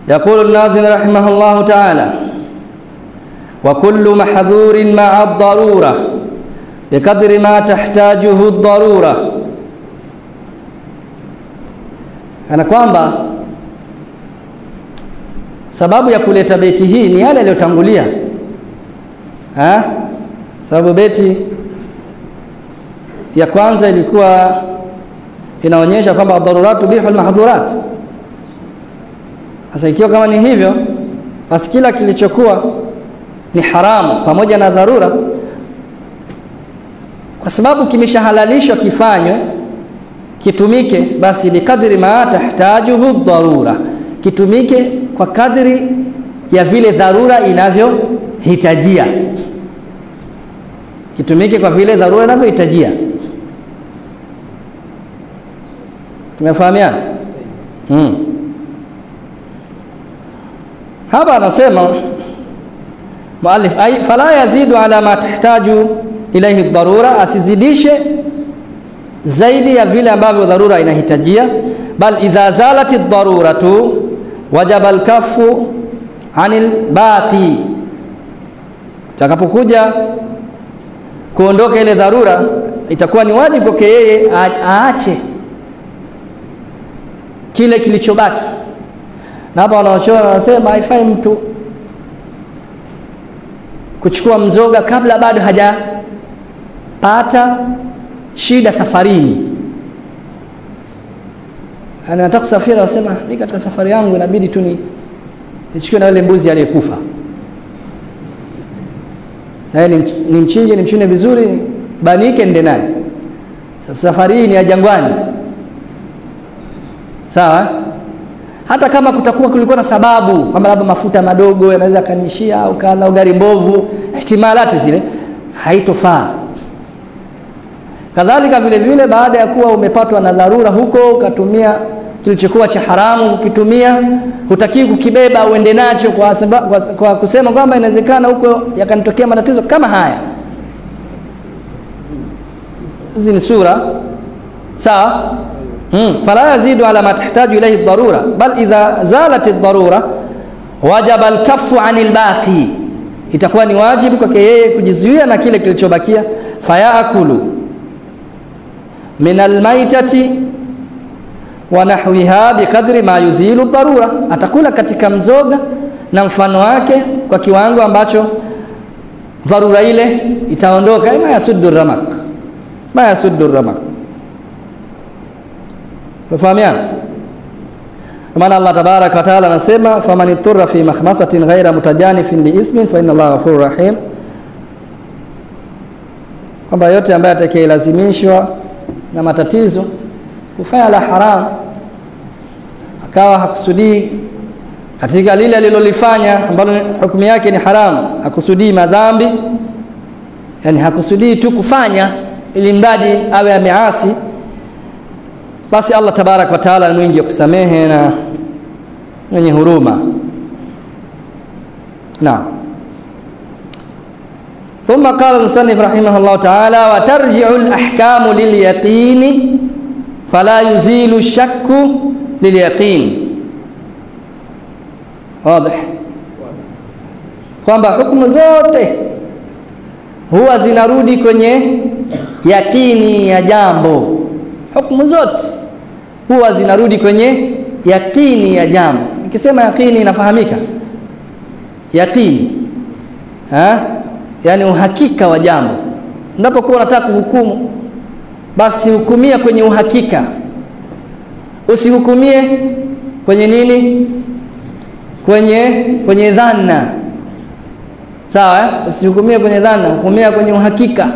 يقول الناظم رحمه الله تعالى وكل محذور مع الضرورة بقدر ما تحتاجه الضرورة kana kwamba sababu ya kuleta beti hii ni yale yaliyotangulia ha sababu beti ya kwanza ilikuwa inaonyesha kwamba daruratu bihul mahdhurat sasa ikiwa kama ni hivyo basi kila kilichokuwa ni haramu pamoja na dharura kwa sababu kimeshahalalishwa kifanywe kitumike basi bikadri ma tahtajuhu dharura kitumike kwa kadri ya vile dharura inavyohitajia kitumike kwa vile dharura inavyohitajia tumefahamiana hmm. hapa anasema muallif ay fala yazidu ala ma tahtaju ilayhi dharura asizidishe zaidi ya vile ambavyo dharura inahitajia bal idha zalati dharuratu wajaba alkafu anil baqi takapokuja kuondoka ile dharura itakuwa ni wajibu kwake yeye aache kile kilichobaki na hapa wanaochora wanasema haifai mtu kuchukua mzoga kabla bado hajapata shida safarini anataka kusafiri anasema mimi katika safari yangu inabidi tu ni nichukue na yule mbuzi aliyekufa naye nimchinje nimchune vizuri banike nende naye safari hii ni ya jangwani sawa hata kama kutakuwa kulikuwa na sababu kwamba labda mafuta madogo yanaweza kanishia au kadha gari mbovu ihtimalati zile haitofaa kadhalika vile vile baada ya kuwa umepatwa na dharura huko ukatumia kilichokuwa cha haramu ukitumia hutakiwi kukibeba uende nacho kwa, samba, kwa, kwa kusema kwamba inawezekana huko yakanitokea matatizo kama haya hizi ni sura sawa hmm. fala yazidu ala ma tahtaju ilayhi dharura bal idha zalat ad-darura wajaba al-kaffu anil baqi itakuwa ni wajibu kwake yeye kujizuia na kile kilichobakia fayaakulu min almaitati wa nahwiha biqadri ma yuzilu dharura atakula katika mzoga na mfano wake kwa kiwango ambacho dharura ile itaondoka ma yasuddu ramak ma yasuddu ramak Mfahamiana? Maana Allah tabaraka wa taala anasema faman iturra fi mahmasatin ghaira mutajanifin li ithmin fa inna Allaha ghafurur rahim. Kwamba yote ambaye atakayelazimishwa na matatizo kufanya la haram akawa hakusudii katika lile alilolifanya ambalo hukumu yake ni haramu, hakusudii madhambi, yani hakusudii tu kufanya ili mradi awe ameasi basi Allah tabarak wa taala ni mwingi wa kusamehe na mwenye huruma naam ثم قال المصنف رحمه الله تعالى وترجع الأحكام لليقين فلا يزيل الشك لليقين واضح kwamba hukumu zote huwa zinarudi kwenye yakini ya jambo hukumu zote huwa zinarudi kwenye yakini ya jambo nikisema yakini inafahamika yakini ha? yani uhakika wa jambo unapokuwa unataka kuhukumu basi hukumia kwenye uhakika usihukumie kwenye nini kwenye kwenye dhana sawa eh? usihukumie kwenye dhana hukumia kwenye uhakika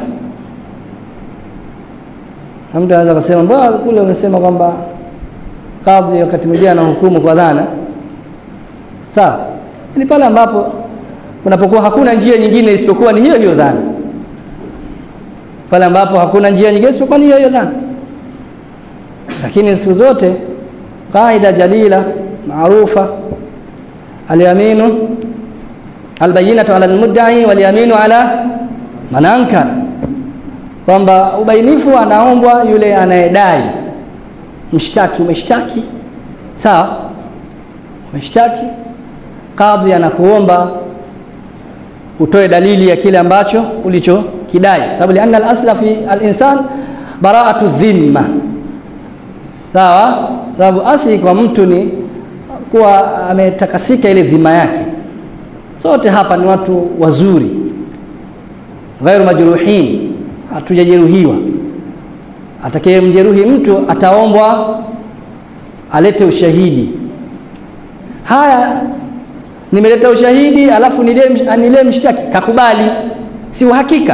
na mtu anaweza kusema mbona kule umesema kwamba kadhi wakati mwingine anahukumu kwa dhana sawa ni pale ambapo kunapokuwa hakuna njia nyingine isipokuwa ni hiyo hiyo dhana pale ambapo hakuna njia nyingine isipokuwa ni hiyo hiyo dhana lakini siku zote qaida jalila maarufa alyaminu albayinatu ala almudda'i walyaminu ala man ankara kwamba ubainifu anaombwa yule anayedai mshtaki umeshtaki sawa umeshtaki kadhi anakuomba utoe dalili ya kile ambacho ulichokidai sababu lianna al-asla fi al-insan bara'atu dhimma sawa sababu asli kwa mtu ni kuwa ametakasika ile dhima yake sote hapa ni watu wazuri ghairu majruhin hatujajeruhiwa atakayemjeruhi mtu ataombwa alete ushahidi haya nimeleta ushahidi alafu nile nile mshtaki kakubali si uhakika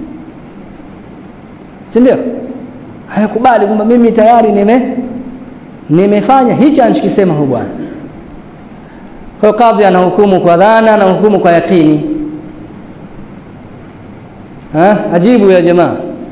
si ndio hayakubali kwamba mimi tayari nime nimefanya hichi anachokisema huyu bwana kwa kadhi anahukumu kwa dhana na hukumu kwa yakini ha ajibu ya jamaa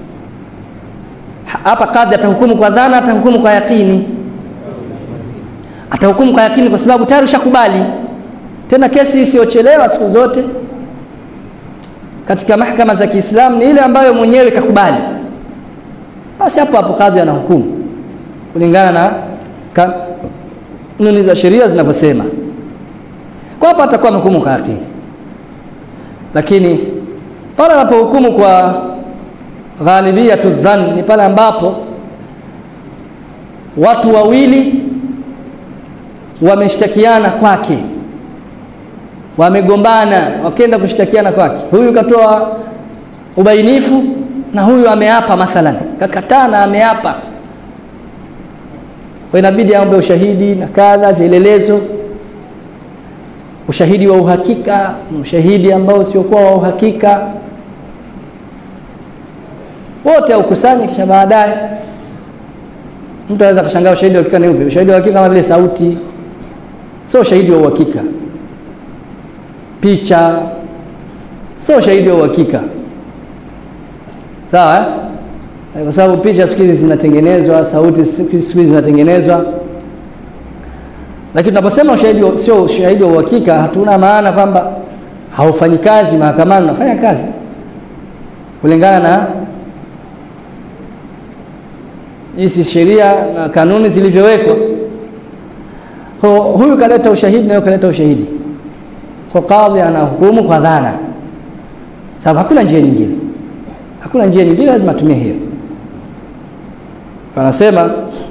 hapa kadhi atahukumu kwa dhana atahukumu kwa yakini atahukumu kwa yakini kwa sababu tayari ushakubali tena kesi isiyochelewa siku zote katika mahakama za Kiislamu ni ile ambayo mwenyewe kakubali basi hapo hapo kadhi anahukumu kulingana na kanuni za sheria zinavyosema kwa hapo atakuwa amehukumu kwa yakini lakini pale anapohukumu kwa ghalibiyatu dhann ni pale ambapo watu wawili wameshtakiana kwake wamegombana wakenda kushtakiana kwake huyu katoa ubainifu na huyu ameapa mathalan kakataa na ameapa kwa inabidi aombe ushahidi na kadha vielelezo ushahidi wa uhakika ushahidi ambao usiokuwa wa uhakika wote aukusanye kisha baadaye mtu anaweza kushangaa ushahidi wa uhakika ni upi ushahidi wa uhakika kama vile sauti sio ushahidi wa uhakika picha sio ushahidi wa uhakika sawa eh? kwa sababu picha siku hizi zinatengenezwa sauti siku hizi zinatengenezwa lakini tunaposema ushahidi sio ushahidi wa uhakika hatuna maana kwamba haufanyi kazi mahakamani unafanya kazi kulingana na hizi sheria na kanuni zilivyowekwa huyu kaleta ushahidi na kaleta ushahidi so kadhi anahukumu kwa dhana sababu hakuna njia nyingine hakuna njia nyingine lazima atumie hiyo anasema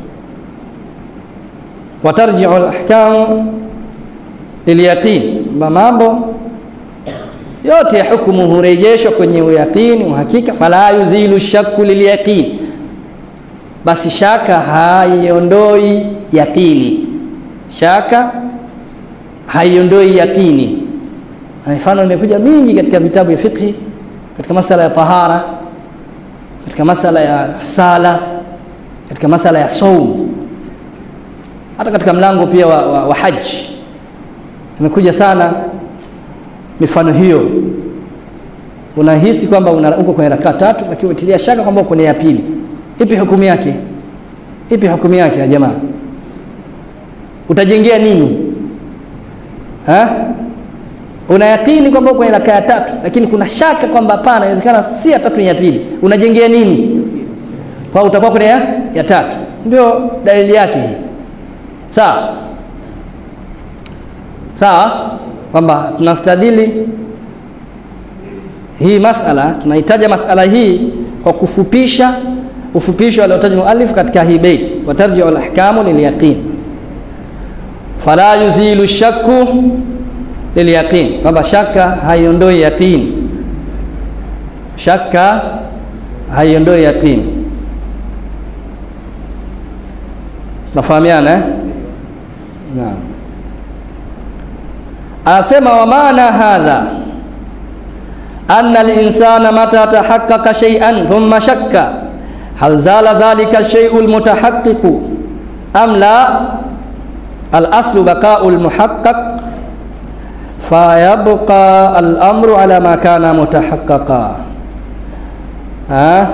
watarji'u al-ahkam lilyaqin mambo yote ya hukumu hurejeshwa kwenye uyaqini uhakika fala yuzilu shakku lilyaqin basi shaka haiondoi yaqini shaka haiondoi yaqini mifano imekuja mingi katika vitabu vya fiqh katika masala ya tahara katika masala ya sala katika masala ya saum hata katika mlango pia wa, wa, wa haji imekuja sana mifano hiyo unahisi kwamba una, uko kwenye rakaa tatu lakini utilia shaka kwamba uko kwenye ya pili ipi hukumu yake ipi hukumu yake ya jamaa utajengea nini ha una yakini kwamba uko kwenye rakaa ya tatu lakini kuna shaka kwamba hapana inawezekana si ya tatu ni ya pili unajengea nini kwa utakuwa kwenye ya, ya tatu ndio dalili yake hii sawa sawa kwamba tunastadili hii masala tunahitaja masala hii kwa kufupisha ufupisho aliotaja muallif katika hii bait watarji'u al-ahkamu lilyaqin fala yuzilu shakku lilyaqin kwamba shaka haiondoi yaqin shaka haiondoi yaqin nafahamiana eh? naam asema wa maana hadha anna al-insana mata tahaqqaqa shay'an thumma shakka hal zala dhalika ash-shay'u al-mutahaqqiq am la al-aslu baqa'u al-muhaqqaq fayabqa al-amru ala ma kana mutahaqqaqa ha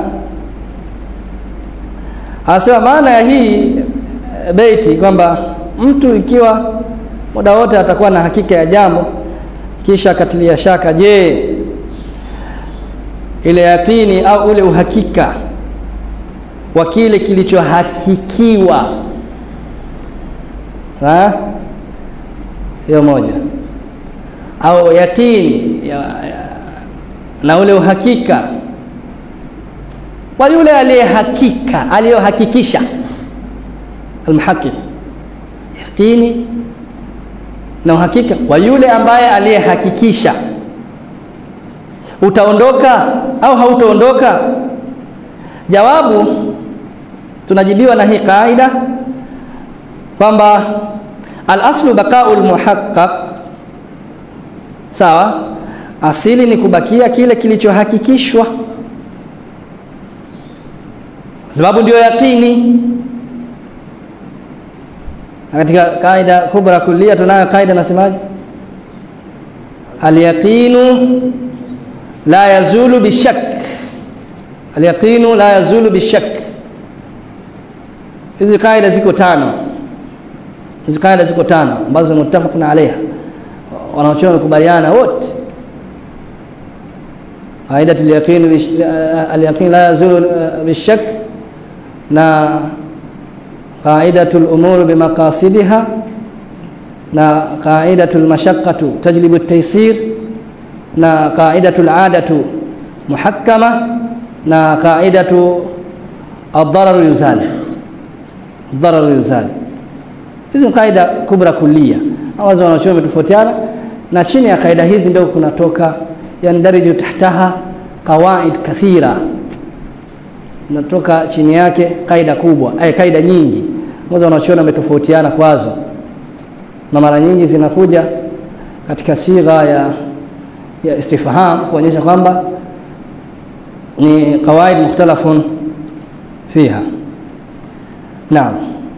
asema maana ya hii beiti kwamba mtu ikiwa muda wote atakuwa na hakika ya jambo kisha akatilia shaka je ile yakini au ule uhakika wa kile kilichohakikiwa ha? hiyo moja au yakini ya, ya, na ule uhakika wa yule aliyehakika aliyohakikisha almuhaqiq yaqini na uhakika wa yule ambaye aliyehakikisha utaondoka au hautaondoka jawabu tunajibiwa na hii kaida kwamba al-aslu baqa'u al-muhaqqaq sawa asili ni kubakia kile kilichohakikishwa sababu ndio yaqini katika kaida kubra kulia tunayo kaida nasemaje al-yaqinu la yazulu bishak al-yaqinu la yazulu bishak hizi kaida ziko tano hizi kaida ziko tano ambazo mutafaquna alaiha wanaochona wamekubaliana wote qaida al-yaqin al-yaqin la yazulu bishak na qaidatul umur bimaqasidiha na qaidatul mashaqqatu tajlibu at-taysir na qaidatul adatu muhakkama na qaidatu ad-darar yuzal ad-darar yuzal hizi kaida kubra kulia ambazo wanachuo wametofautiana na chini ya kaida hizi ndio kunatoka yandariju tahtaha qawaid kathira natoka chini yake kaida kubwa ay kaida nyingi ambazo wanachuoni wametofautiana kwazo na mara nyingi zinakuja katika sigha ya ya istifham kuonyesha kwamba ni qawaid mukhtalafun fiha naam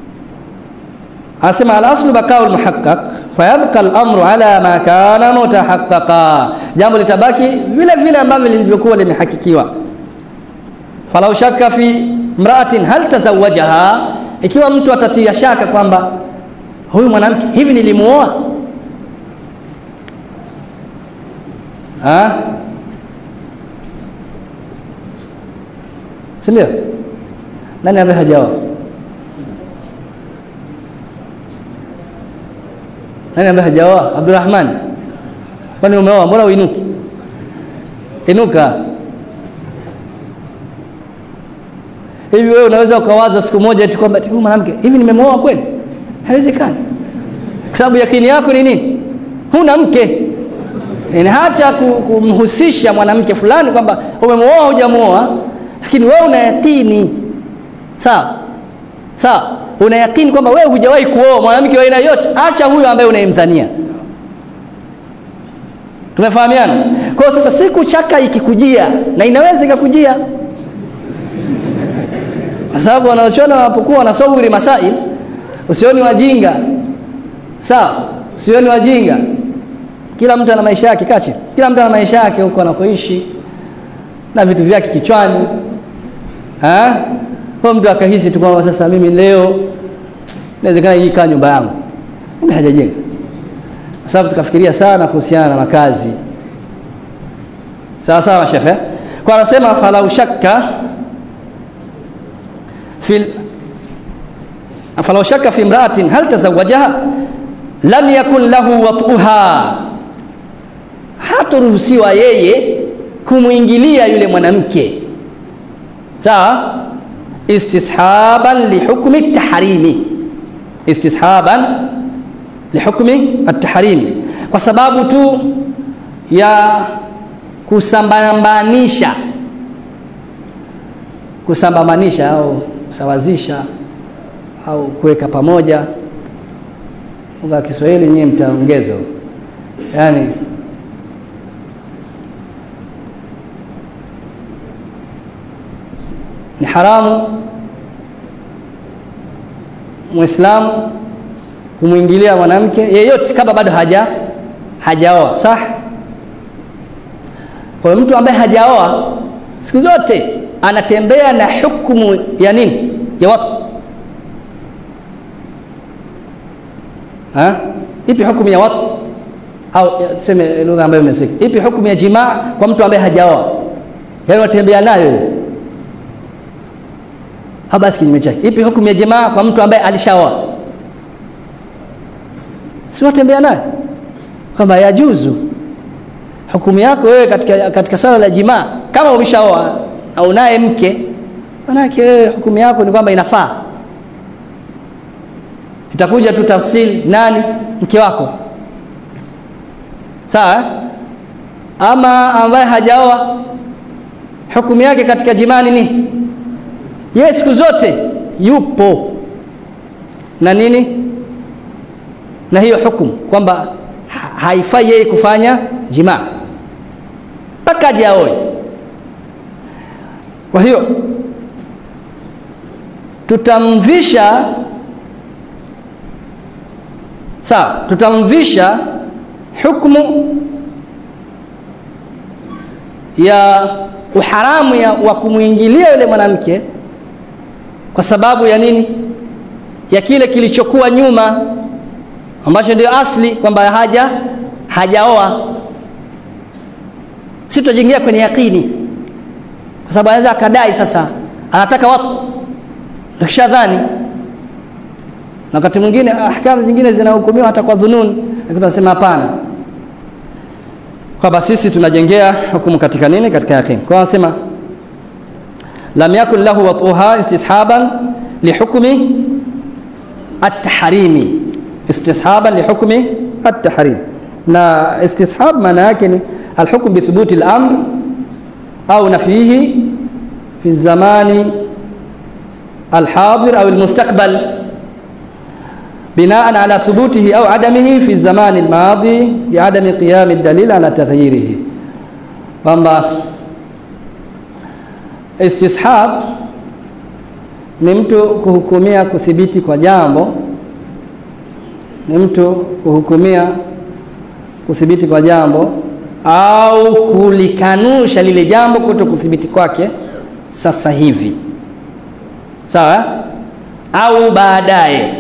asema al-aslu bakau al-muhaqqaq fayabqa al-amru ala ma kana mutahaqqaqa jambo litabaki vile vile ambavyo lilivyokuwa limehakikiwa falau shakka fi mra'atin hal tazawajaha ikiwa mtu atatia shaka kwamba huyu mwanamke hivi nilimuoa ah sindio nani ambaye hajaoa nani ambaye hajaoa Abdurrahman kwani umeoa mbona uinuki inuka hivi wewe unaweza ukawaza siku moja eti kwamba huyu mwanamke hivi nimemuoa kweli haiwezekani kwa sababu yakini yako ni nini huna mke yani hacha kumhusisha mwanamke fulani kwamba umemuoa hujamuoa lakini wewe una yakini sawa sawa una yakini kwamba wewe hujawahi kuoa mwanamke wa aina yote acha huyo ambaye unayemdhania tumefahamiana kwa hiyo sasa siku chaka ikikujia na inaweza ikakujia kwa sababu wanaochona wanapokuwa wanasawiri masail usioni wajinga sawa usioni wajinga kila mtu ana maisha yake kache kila mtu ana maisha yake huko anakoishi na vitu vyake kichwani ha kwa mtu akahisi tu kwamba sasa mimi leo inawezekana hii kaa nyumba yangu kumbe hajajenga kwa sababu tukafikiria sana kuhusiana na makazi sawa sawa shefe kwa anasema falau shakka في فلو شك في امرأة هل تزوجها لم يكن له وطئها hataruhusiwa yeye kumwingilia yule mwanamke sawa istishaban lihukmi tahrimi istishaban lihukmi at-tahrimi kwa sababu tu ya kusambambanisha kusambamanisha au kusawazisha au kuweka pamoja lugha ya Kiswahili nyinyi mtaongeza yani ni haramu muislamu kumwingilia mwanamke yeyote kama bado haja hajaoa sah kwa mtu ambaye hajaoa siku zote anatembea na hukumu ya nini ya watu ha ipi hukumu ya watu au tuseme lugha ambayo imesika ipi hukumu ya jimaa kwa mtu ambaye hajaoa yaani watembea nayo habasi kinyume chake ipi hukumu ya jimaa kwa mtu ambaye alishaoa si watembea naye kwamba yajuzu hukumu yako wewe katika, katika swala la jimaa kama umeshaoa na unaye mke manake wewe hukumu yako ni kwamba inafaa itakuja tu tafsiri nani mke wako sawa ama ambaye hajaoa hukumu yake katika jimaa ni nini yeye siku zote yupo na nini na hiyo hukumu kwamba haifai yeye kufanya jimaa mpaka aje aoe kwa hiyo tutamvisha sawa tutamvisha hukumu ya uharamu ya, wa kumwingilia yule mwanamke kwa sababu ya nini ya kile kilichokuwa nyuma ambacho ndio asli kwamba haja hajaoa si tutajiingia kwenye yakini kwa sababu anaweza akadai sasa anataka watu nakishadhani na wakati mwingine ahkamu zingine zinahukumiwa hata kwa dhunun lakini tunasema hapana kwamba sisi tunajengea hukumu katika nini katika yaqin kwa anasema lam yakun lahu watuha istishaban lihukmi at-tahrimi istishaban lihukmi at-tahrim na istishab maana yake ni alhukm bi thubuti al-amr au nafihi fi zamani الحاضر أو المستقبل بناء على ثبوته أو عدمه في الزمان الماضي لعدم قيام الدليل على تغييره kwamba istishab ni mtu kuhukumia kuthibiti kwa jambo ni mtu kuhukumia kuthibiti kwa jambo au kulikanusha lile jambo kuto kuthibiti kwake sasa hivi sawa au baadaye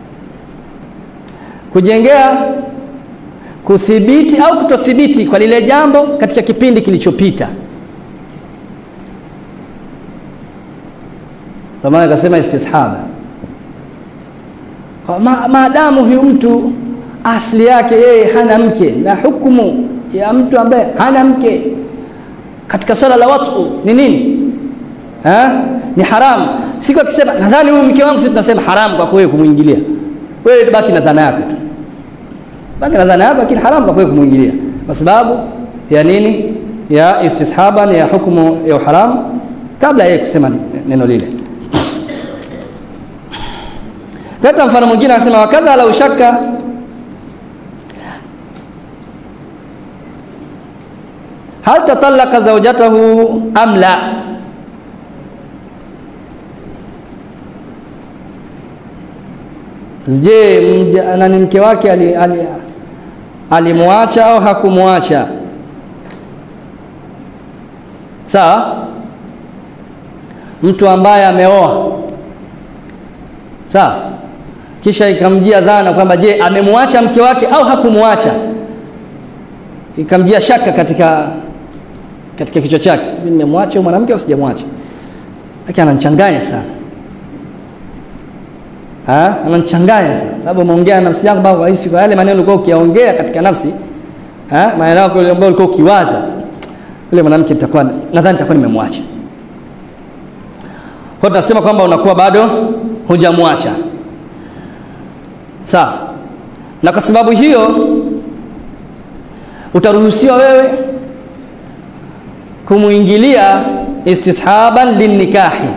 kujengea kuthibiti au kutothibiti kwa lile jambo katika kipindi kilichopita kwa maana akasema istishaba ma, maadamu huyu mtu asli yake yeye hana mke na hukumu ya mtu ambaye hana mke katika swala la watu ni nini ha? ni haramu siku akisema nadhani huyu mke wangu sisi tunasema haramu kwa wewe kumwingilia wewe baki na dhana yako tu baki na dhana yako lakini haramu kwa wewe kumwingilia kwa sababu ya nini ya istishaban ya hukumu ya haramu kabla yeye kusema neno lile Leta mfano mwingine anasema wakadha lau shakka hal tatallaka zawjatahu am la je nani mke wake alimwacha ali, ali au hakumwacha sawa mtu ambaye ameoa sawa kisha ikamjia dhana kwamba je amemwacha mke wake au hakumwacha ikamjia shaka katika katika kichwa chake nimemwacha mwanamke au sijamwacha lakini ananichanganya sana ah ananichanganya sana sababu umeongea nafsi yangu bado rahisi kwa yale maneno ulikuwa ukiyaongea katika nafsi ah maneno yako ambayo ulikuwa ukiwaza yule mwanamke nitakuwa nadhani nitakuwa nimemwacha kwa tunasema kwamba unakuwa bado hujamwacha sawa na kwa sababu hiyo utaruhusiwa wewe kumuingilia istishaban linnikahi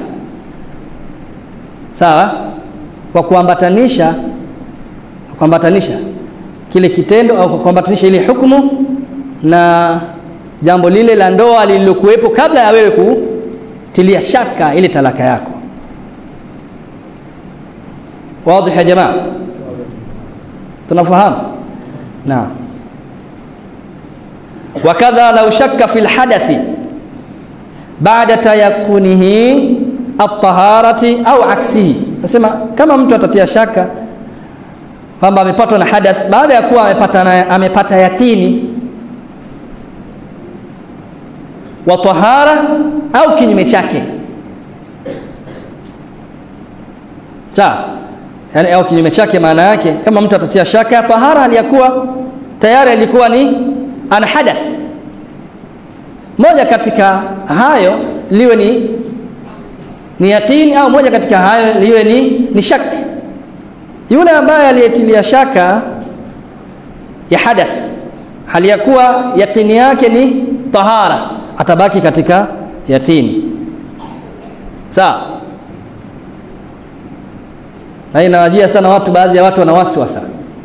sawa kwa kuambatanisha kuambatanisha kile kitendo au kuambatanisha ile hukumu na jambo lile la ndoa lililokuwepo kabla ya wewe kutilia shaka ile talaka yako wazi ya jamaa tunafahamu naam wakadha law shakka fil hadathi baada tayakunihi at-taharati au aksihi nasema kama mtu atatia shaka kwamba amepatwa na hadath baada ya kuwa amepata na, amepata yakini wa tahara au kinyume chake sawa yani au kinyume chake maana yake kama mtu atatia shaka ya tahara aliyakuwa tayari alikuwa ni ana hadath moja katika hayo liwe ni ni yaqini au moja katika hayo liwe ni ni shak yule ambaye aliyetilia shaka ya hadath hali ya kuwa yaqini yake ni tahara atabaki katika yaqini sawa na inawajia sana watu baadhi ya watu wana waswasa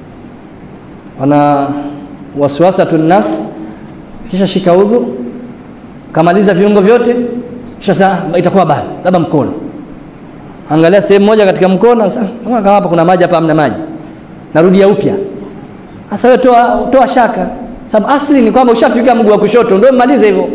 wana waswasatun nas kisha shika udhu kamaliza viungo vyote kisha sasa itakuwa bali labda mkono angalia sehemu moja katika mkono sasa kama hapa kuna maji hapa hamna maji narudia upya sasa wewe toa toa shaka sababu asli ni kwamba ushafika mguu wa kushoto ndio mmalize hivyo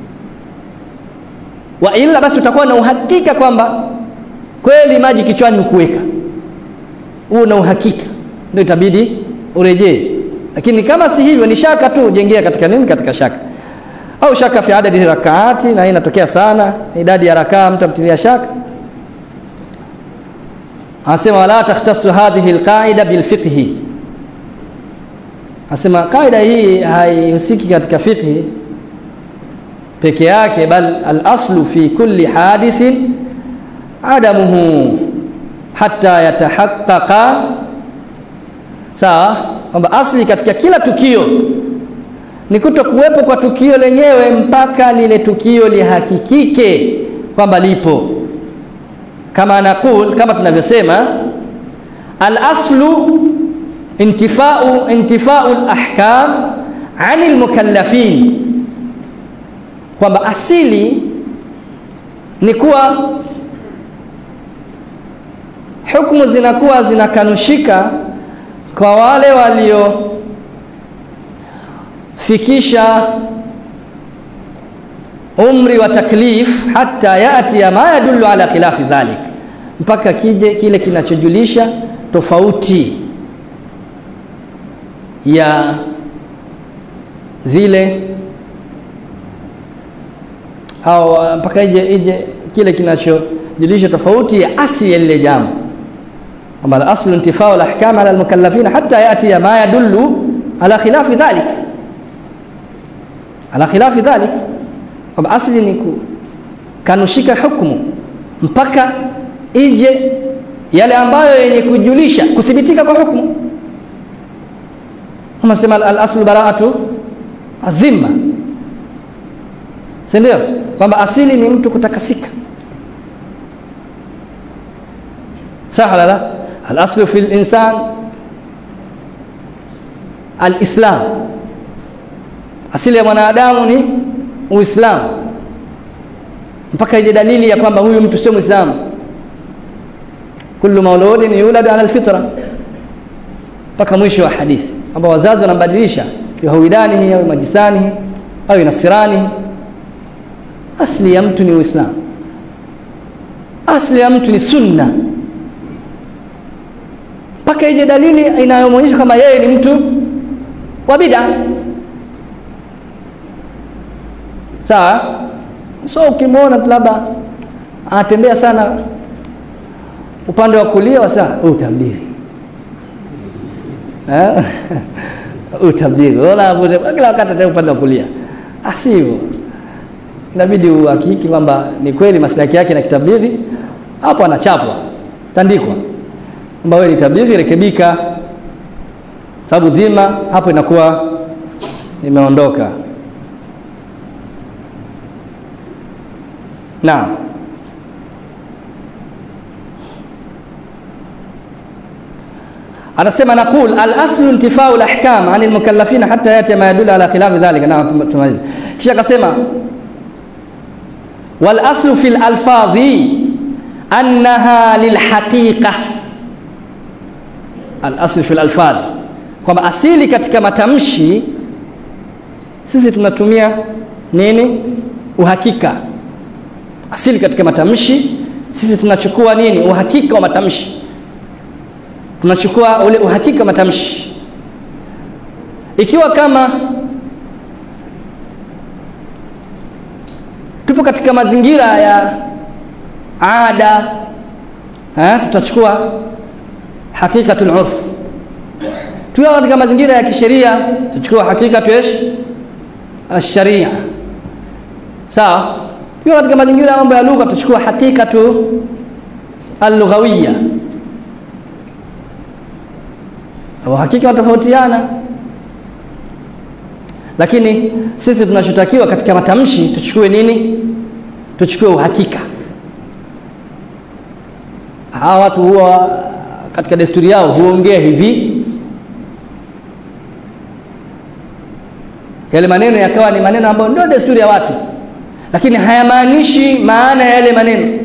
wa ila basi utakuwa na uhakika kwamba kweli maji kichwani ukuweka huo na uhakika ndio itabidi urejee lakini kama si hivyo ni shaka tu jengea katika nini katika shaka au shaka fi adadi rakaati na hii inatokea sana idadi ya rakaa mtu amtilia shaka anasema wala takhtasu hadhihi alqaida bilfiqhi anasema kaida hii haihusiki katika fiqhi peke yake bal al-aslu fi kulli hadithin adamuhu hatta yatahaqqaqa sawa kwamba asli katika kila tukio ni kuto kuwepo kwa tukio lenyewe mpaka lile tukio lihakikike kwamba lipo kama nakul kama tunavyosema al-aslu intifau intifau al-ahkam anil mukallafin kwamba asili ni kuwa hukumu zinakuwa zinakanushika kwa wale waliofikisha umri wa taklif hata yati ma yadullu ala khilafi dhalik mpaka kije kile kinachojulisha tofauti ya vile au mpaka ije ije kile kinachojulisha tofauti ya asli ya lile jambo kwamba aslu intifau al-ahkam ala al-mukallafin hatta yati ma yadullu ala khilafi dhalik ala khilafi dhalik kwamba asli ni kanushika hukumu mpaka ije yale ambayo yenye kujulisha kuthibitika kwa hukumu kama sema al-aslu bara'atu adhimma si ndio kwamba asili ni mtu kutakasika sawa la al-aslu fi al-insan al-islam asili ya mwanadamu ni uislamu mpaka ile dalili ya kwamba huyu mtu sio muislamu kullu mauludin yulad ala alfitra mpaka mwisho wa hadithi kwamba wazazi wanambadilisha yahudanihi au majisanihi au nasiranihi asli ya mtu ni uislamu asli ya mtu ni sunna mpaka ije dalili inayomwonyesha kama yeye ni mtu wa bid'a sawa so ukimwona labda anatembea sana upande wa kulia wasa utabiri eh utabiri unaona kila wakati tena upande wa kulia asivyo inabidi uhakiki kwamba ni kweli maslahi yake na kitabiri hapo anachapwa tandikwa kwamba wewe ni tabiri rekebika sababu dhima hapo inakuwa imeondoka naam anasema naqul al-aslu intifau al-ahkam an al-mukallafin hatta yati ma yadullu ala khilaf dhalika na tumaliza kisha akasema wal aslu fil alfadhi annaha lil haqiqa al aslu fil alfadhi kwamba asili katika matamshi sisi tunatumia nini uhakika asili katika matamshi sisi tunachukua nini uhakika wa matamshi tunachukua ule uhakika matamshi ikiwa kama tupo katika mazingira ya ada eh, tutachukua hakikatul urf tukiwa katika mazingira ya kisheria tuchukue hakika tuesh asharia sawa tukiwa katika mazingira ya mambo ya lugha tuchukue hakika tu allughawiyya hakika wanatofautiana lakini sisi tunachotakiwa katika matamshi tuchukue nini tuchukue uhakika hawa watu huwa katika desturi yao huongea hivi yale maneno yakawa ni maneno ambayo ndio desturi ya watu lakini hayamaanishi maana ya yale maneno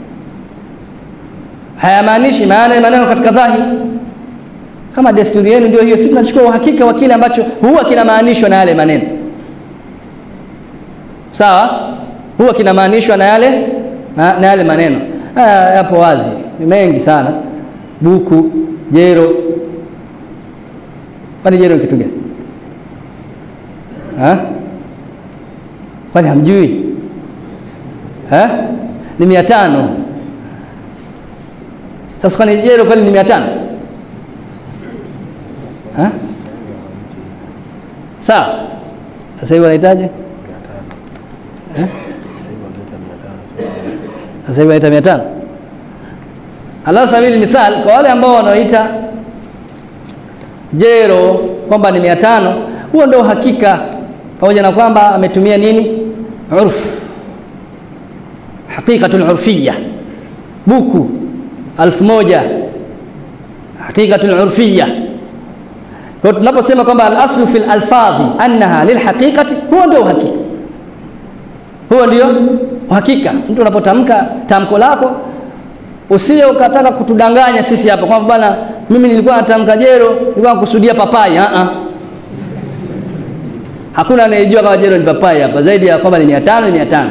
hayamaanishi maana ya maneno katika dhahiri kama desturi yenu ndio hiyo sisi tunachukua uhakika wa kile ambacho huwa kinamaanishwa na yale maneno sawa huwa kinamaanishwa na yale na, na yale maneno haya yapo wazi ni mengi sana buku jero kwani jero ni kitu gani ha kwani hamjui ha ni mia tano sasa kwani jero kwani ni mia tano ha sawa sasa hivi wanahitaji sasa hivi wanaita mia tano ala sabili mithal kwa wale ambao wanaoita jero kwamba ni mia tano huo ndio hakika pamoja na kwamba ametumia nini urf haqiqatul urfiyya buku alfu moja haqiqatul urfiyya kwa tunaposema kwamba al-aslu fil alfadhi annaha lilhaqiqati huo ndio uhakika huo ndio uhakika mtu unapotamka tamko lako usije ukataka kutudanganya sisi hapa kwamba bwana mimi nilikuwa natamka jero nilikuwa nakusudia papai a a hakuna anayejua kama jero ni papai hapa zaidi ya kwamba ni 500 ni 500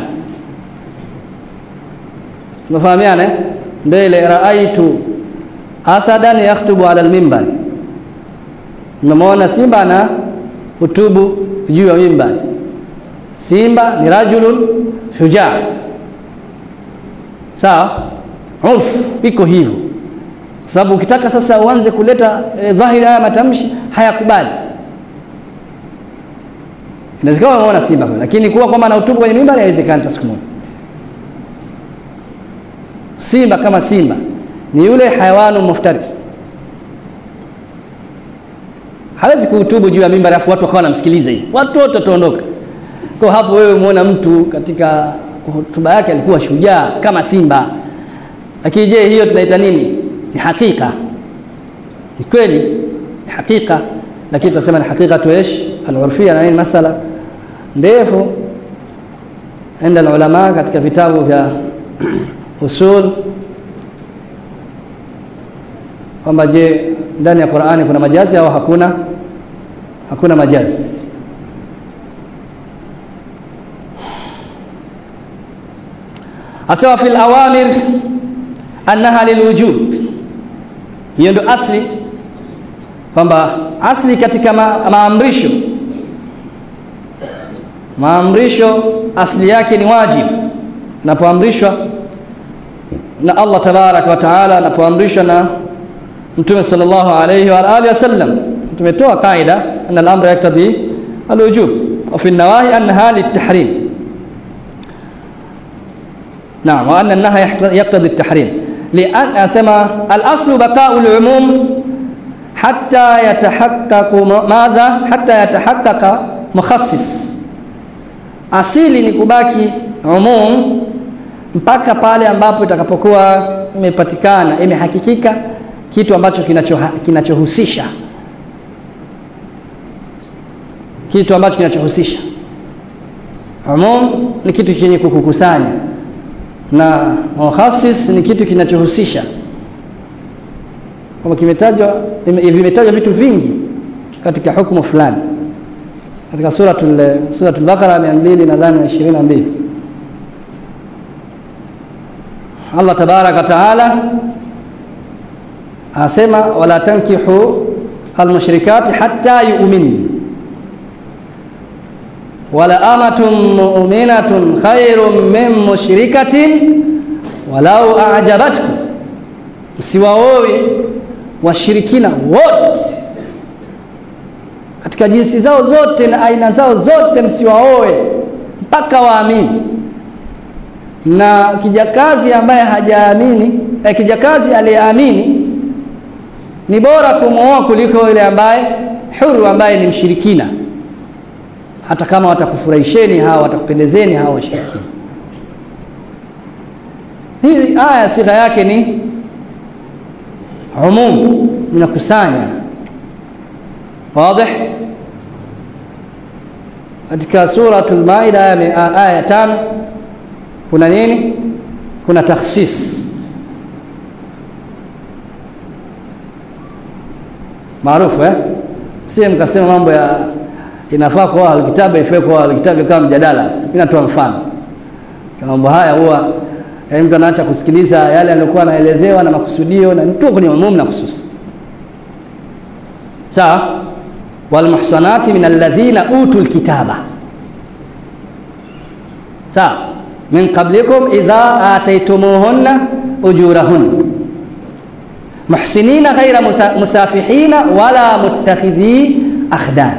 tunafahamiana eh ndio ile raaitu asadan yakhutubu ala alminbari nimemwona simba na hutubu juu ya mimbari simba ni rajulun shujaa sawa urf iko hivyo sababu ukitaka sasa uanze kuleta e, dhahiri haya matamshi hayakubali inawezekana umeona simba lakini kuwa kwamba na utubu kwenye mimbari haiwezekani hata siku moja simba kama simba ni yule hayawanu muftaris hawezi kuhutubu juu ya mimbari afu watu wakawa wanamsikiliza hivi watu wote wataondoka kwa hapo wewe umeona mtu katika hotuba yake alikuwa shujaa kama simba lakini je hiyo tunaita nini ni hakika ni kweli ni hakika lakini tunasema ni hakika tu ايش al-urfia na nini masala ndefu enda ulama katika vitabu vya usul kwamba je ndani ya Qur'ani kuna majazi au hakuna hakuna majazi asema fil awamir annaha lilwujub hiyo ndio asli kwamba asli katika ma, maamrisho maamrisho asli yake ni wajibu napoamrishwa na Allah tabarak wa taala napoamrishwa na mtume sallallahu alayhi wa alihi wasallam tumetoa kaida anna al-amra yaktadi al-wujub wa fi an-nawahi annaha lit-tahrim نعم وأن النهي يقتضي التحريم لأن أسمى الأصل بقاء العموم حتى يتحقق ماذا حتى يتحقق مخصص asili ni kubaki umum mpaka pale ambapo itakapokuwa imepatikana imehakikika kitu ambacho kinachohusisha kinacho kitu ambacho kinachohusisha umum ni kitu chenye kukukusanya na mukhasis ni kitu kinachohusisha kama kimetajwa vimetajwa vitu vingi katika hukumu fulani katika suratul suratul baqara 200 nadhani 22 Allah tabaraka taala asema wala tankihu almushrikati hatta yu'min wala amatun mu'minatun khairun min mushrikatin walau a'jabatkum msiwaoe washirikina wote katika jinsi zao zote na aina zao zote msiwaoe mpaka waamini na kijakazi ambaye hajaamini eh, kijakazi aliyeamini ni bora kumwoa kuliko yule ambaye huru ambaye ni mshirikina hata kama watakufurahisheni hawa watakupendezeni hawa washirikina hii aya sigha yake ni umum inakusanya wazi katika suratul maida aya ya tano kuna nini kuna takhsis maarufu eh msie mkasema mambo ya inafaa kwa alkitabu ifai kwa alkitabu kama mjadala mimi natoa mfano mambo haya huwa yaani mtu anaacha kusikiliza yale aliyokuwa anaelezewa na makusudio na tu kwenye umum na khusus sawa walmuhsanati min alladhina utul kitaba sawa min qablikum idha ataytumuhunna ujurahun muhsinina ghayra musafihina wala muttakhidhi akhdan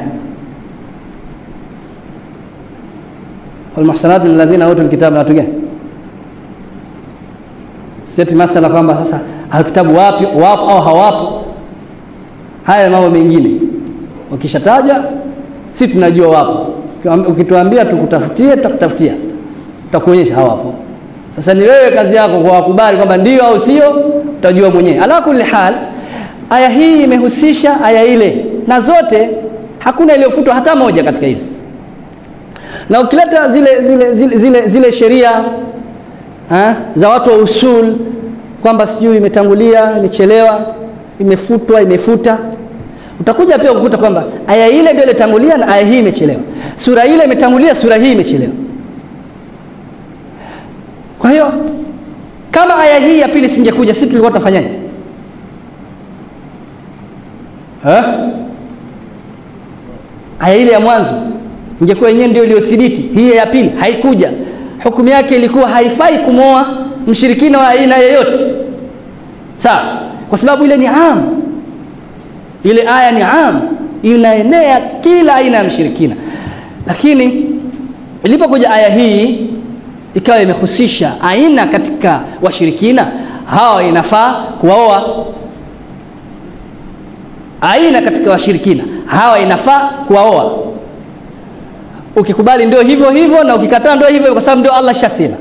walmuhsanat min alladhina utul kitaba watu gani seti masala kwamba sasa alkitabu wapi wapo au hawapo haya mambo mengine ukishataja si tunajua wapo ukituambia tukutafutie tutakutafutia tutakuonyesha hawapo sasa ni wewe kazi yako kwa wakubali kwamba ndio au sio utajua mwenyewe ala kulli hal aya hii imehusisha aya ile na zote hakuna iliyofutwa hata moja katika hizi na ukileta zile zile zile zile, zile sheria ha? za watu wa usul kwamba sijui imetangulia imechelewa imefutwa imefuta utakuja pia kukuta kwamba aya ile ndio ilitangulia na aya hii imechelewa sura ile imetangulia sura hii imechelewa kwa hiyo kama aya hii ya pili singekuja sisi tulikuwa tutafanyaje aya ile ya mwanzo ingekuwa yenyewe ndio iliyothibiti hii ya pili haikuja hukumu yake ilikuwa haifai kumwoa mshirikina wa aina yoyote sawa kwa sababu ile ni am ile aya ni am inaenea kila aina ya mshirikina lakini ilipokuja aya hii ikawa imehusisha aina katika washirikina hawa inafaa kuwaoa aina katika washirikina hawa inafaa kuwaoa ukikubali ndio hivyo hivyo na ukikataa ndio hivyo kwa sababu ndio Allah shasema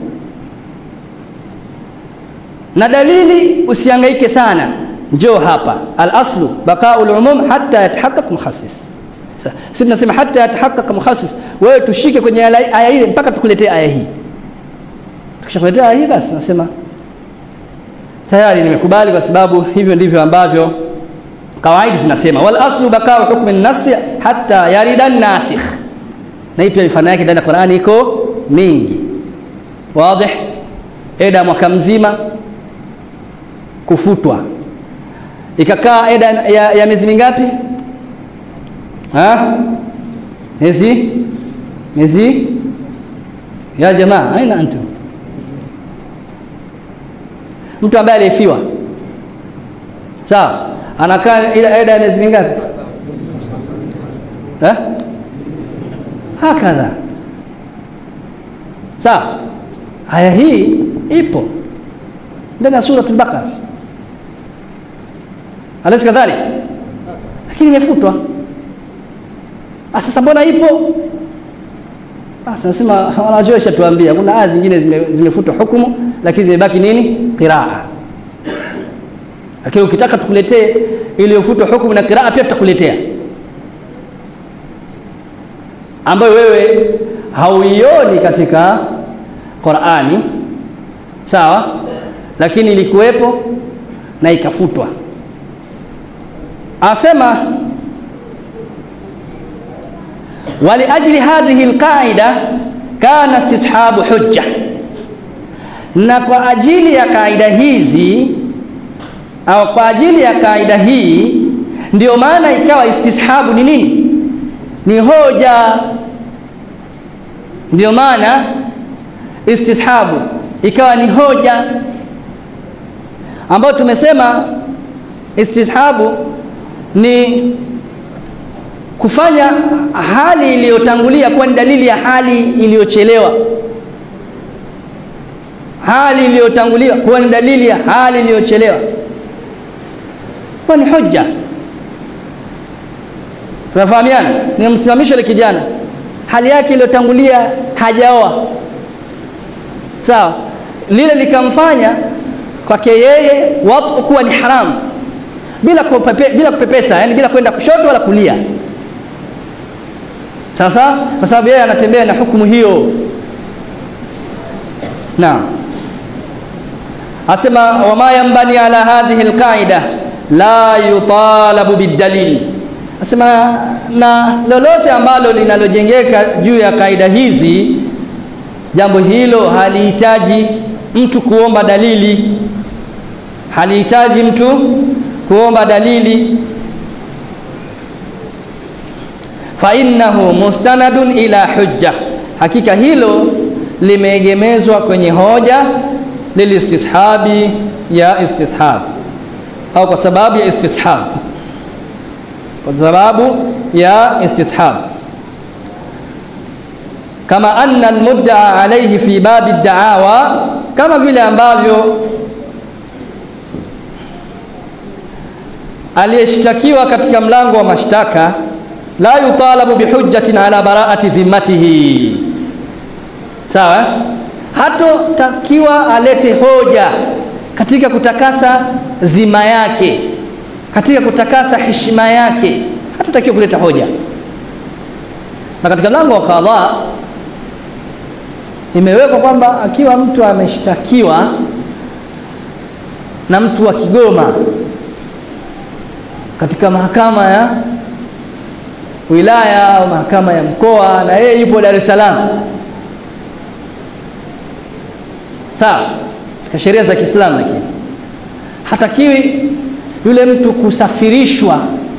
na dalili usihangaike sana njoo hapa al-aslu baqa'ul umum hatta yatahaqqaq mukhassis sisi tunasema hatta yatahaqqaq mukhassis wewe tushike kwenye aya ile mpaka tukuletee aya hii tukishakuletea aya hii basi tunasema tayari nimekubali kwa sababu hivyo ndivyo ambavyo kawaidi zinasema wal aslu baqa'u hukmi an-nass hatta yarida an-nasikh na hii pia mifano yake ndani ya Qur'ani iko mingi wazi eda mwaka mzima kufutwa ikakaa eda ya, ya miezi mingapi ha miezi miezi ya jamaa aina antu mtu ambaye alifiwa sawa anakaa ila eda ya miezi mingapi eh hakadha sawa aya hii ipo ndani ya suratul baqara alaysa kadhalik lakini imefutwa sasa mbona ipo ah tunasema wanajosha tuambia kuna aya zingine zimefutwa zime hukumu lakini zimebaki nini qiraa lakini ukitaka tukuletee iliyofutwa hukumu na qiraa pia tutakuletea ambayo wewe hauioni katika Qur'ani sawa lakini ilikuwepo na ikafutwa asema ولأجل هذه القاعدة كان استصحاب حجة na kwa ajili ya kaida hizi au kwa ajili ya kaida hii ndio maana ikawa istishabu ni nini ni hoja ndio maana istishabu ikawa ni hoja ambayo tumesema istishabu ni kufanya hali iliyotangulia kuwa ni dalili ya hali iliyochelewa hali iliyotangulia kuwa ni dalili ya hali iliyochelewa kuwa ni hujja tunafahamiana nimemsimamisha ile kijana hali yake iliyotangulia hajaoa sawa lile likamfanya kwake yeye watu kuwa ni haramu bila kupepe, bila kupepesa yani bila kwenda kushoto wala kulia sasa kwa sababu yeye anatembea na hukumu hiyo naam asema wama yambani ala hadhihi alqaida la yutalabu bidalil asema na lolote ambalo linalojengeka juu ya kaida hizi jambo hilo halihitaji mtu kuomba dalili halihitaji mtu kuomba dalili fa innahu mustanadun ila hujja hakika hilo limeegemezwa kwenye hoja lilistishabi ya istishab au kwa sababu ya istishab kwa sababu ya istishab kama anna almudda'a alayhi fi babi ad-da'awa kama vile ambavyo aliyeshtakiwa katika mlango wa mashtaka la yutalabu bihujjatin ala bara'ati dhimmatihi sawa hatotakiwa alete hoja katika kutakasa dhima yake katika kutakasa heshima yake hatotakiwa kuleta hoja na katika mlango wa kadhaa imewekwa kwamba akiwa mtu ameshtakiwa na mtu wa Kigoma katika mahakama ya wilaya au mahakama ya mkoa na yeye yupo Dar es Salaam sawa katika sheria za Kiislamu lakini hatakiwi yule mtu kusafirishwa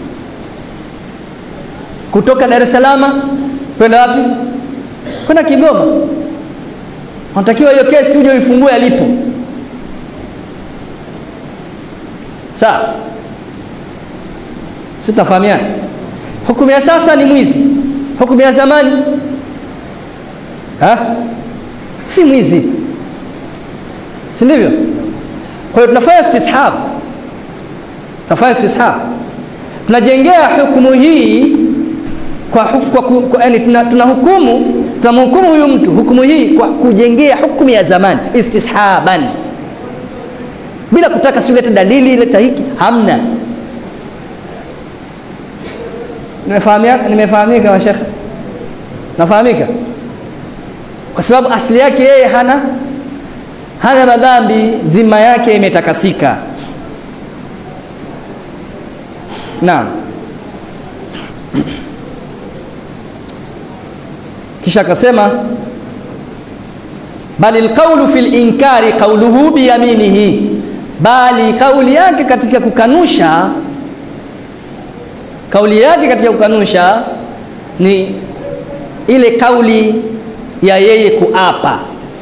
kutoka Dar es Salaam kwenda wapi kwenda Kigoma unatakiwa hiyo kesi uje uifungue alipo sawa sitafahamiana hukumu ya sasa ni mwizi hukumu ya zamani ha? si mwizi si ndivyo kwa hiyo tunafanya istishab tunafanya istishab tunajengea hukumu hii kwa, kwa, kwa yani tunahukumu tunamhukumu huyu mtu hukumu hii kwa kujengea hukumu ya zamani istishaban bila kutaka siulete dalili leta hiki hamna nimefahamika nimefahamika mashekhe nafahamika kwa sababu asili yake yeye hana hana madhambi dhima yake imetakasika naam kisha akasema bali alqawlu fil inkari qawluhu biyaminihi bali kauli yake katika kukanusha kauli yake katika kukanusha ni ile kauli ya yeye kuapa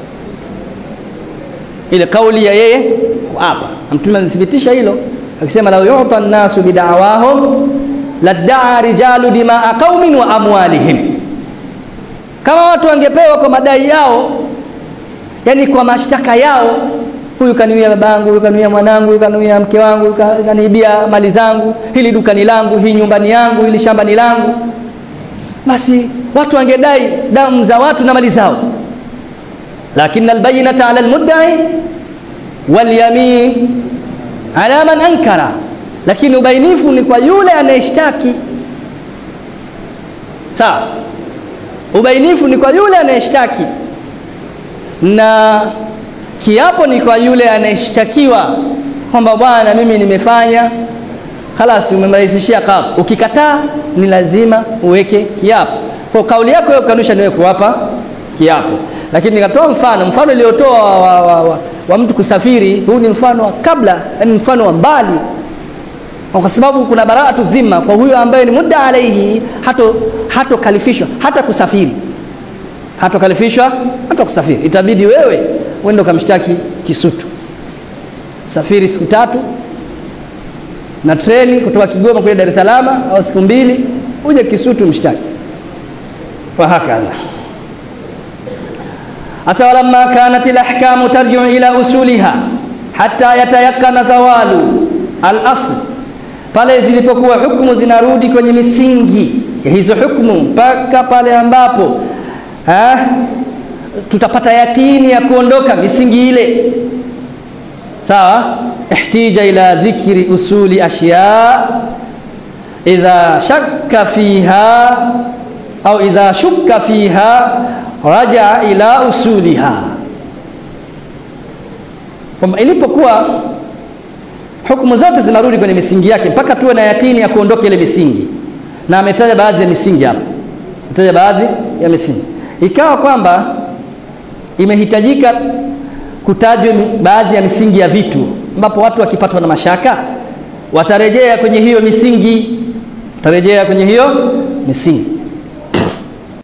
ile kauli ya yeye kuapa mtume alithibitisha hilo akisema law yu'ta an-nasu bid'awahum ladda'a rijalu dima'a qaumin wa amwalihim kama watu wangepewa kwa madai yao yani kwa mashtaka yao huyu kaniwia babangu huyu kaniwia mwanangu huyu kaniwia mke wangu huyu kaniibia mali zangu hili duka ni langu hii nyumbani yangu hili shamba ni langu basi watu wangedai damu za watu na mali zao lakini albayinata ala almudda'i walyamin ala man ankara lakini ubainifu ni kwa yule anayeshtaki sawa ubainifu ni kwa yule anayeshtaki na kiapo ni kwa yule anayeshtakiwa kwamba bwana mimi nimefanya khalas umemrahisishia kadhi ukikataa ni lazima uweke kiapo kwa kauli yako wewe kanusha niwe kuwapa kiapo lakini nikatoa mfano mfano uliotoa wa, wa, wa, wa, wa mtu kusafiri huu ni mfano wa kabla yani mfano wa mbali kwa sababu kuna baraatu dhima kwa huyo ambaye ni muda alaihi hato hato kalifishwa hata kusafiri hato kalifishwa hata kusafiri itabidi wewe uende ukamshtaki Kisutu safiri siku tatu na treni kutoka Kigoma kwenda Dar es Salaam au siku mbili uje Kisutu mshtaki wa hakadha asa walamma kanat alahkamu tarji'u ila usuliha hatta yatayakkana zawalu al-asl pale zilipokuwa hukumu zinarudi kwenye misingi ya hizo hukumu mpaka pale ambapo ha, tutapata yakini ya kuondoka misingi ile sawa ihtija ila dhikri usuli ashya idha shakka fiha au idha shukka fiha raja ila usuliha kwamba ilipokuwa hukumu zote zinarudi kwenye misingi yake mpaka tuwe na yakini ya kuondoka ile misingi na ametaja baadhi ya misingi hapa ametaja baadhi ya misingi ikawa kwamba imehitajika kutajwa baadhi ya misingi ya vitu ambapo watu wakipatwa na mashaka watarejea kwenye hiyo misingi watarejea kwenye hiyo misingi